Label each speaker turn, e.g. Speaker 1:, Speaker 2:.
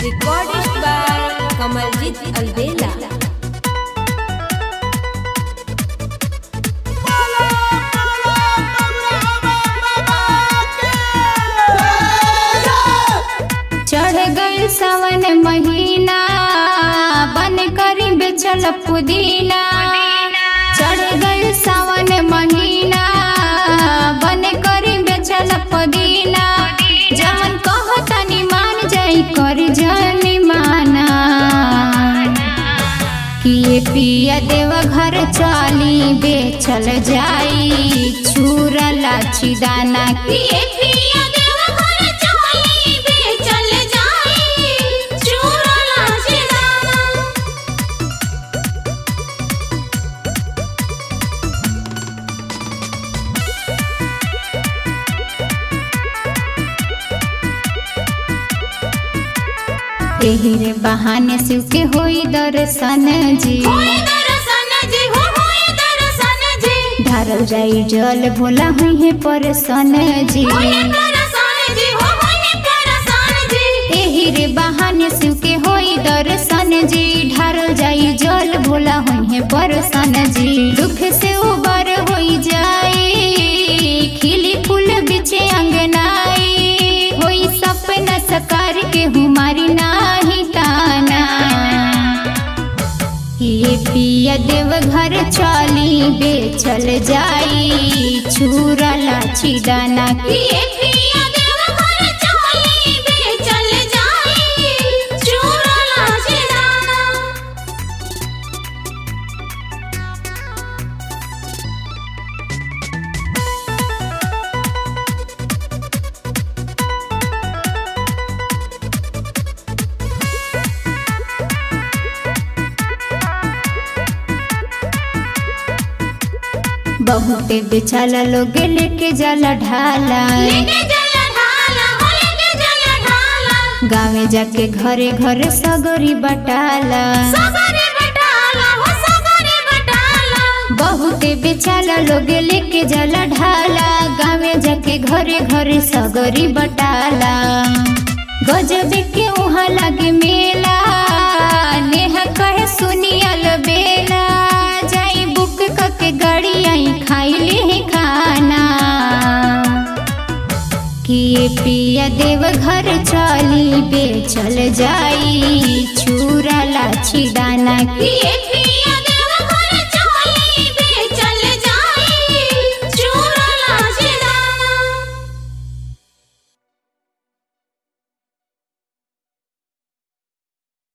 Speaker 1: Recorded by Kamaljit Alvela.
Speaker 2: चढ़ गई सावन महीना बन करी बेचल पुदीना चढ़ गई सावन महीना बन करी बेचल पुदीना जमन कहो तनी मान जाई कर जनी माना किए पिया देव घर चाली बेचल जाई छुरा लाची दाना किए पिया देव घर चाली बेचल जाई छुरा लाची दाना एही रे बहाने शिव के होई दर्शन जी ढारल जाई जल भोला हुई है परसन जी एही रे बहाने शिव के होई दर्शन जी ढारल जाई जल भोला हुई है परसन जी दुख से उबर होई जाई खिली फूल बिछे अंगनाई होई सपना सकार के हमारी नाही ताना ये पिया देव घर चाली बेचल जाई छुरा लाची दाना ये पिया देव घर चाली बेचल जाई छुरा लाची दाना बहुते बेचाला लोग लेके जाला ढाला गाँवे जाके घरे घरे सगरी बटाला बहुते बेचाला लोग लेके जाला ढाला गाँवे जाके घरे घरे सगरी बटाला गजब के वहाँ लगे मेला नेहा कहे सुनियल बेला जाई बुक कके गाड़ी आई खाई ले खाना किए पिया देव घर चली बेचल जाई छुरा लाची दाना किए पिया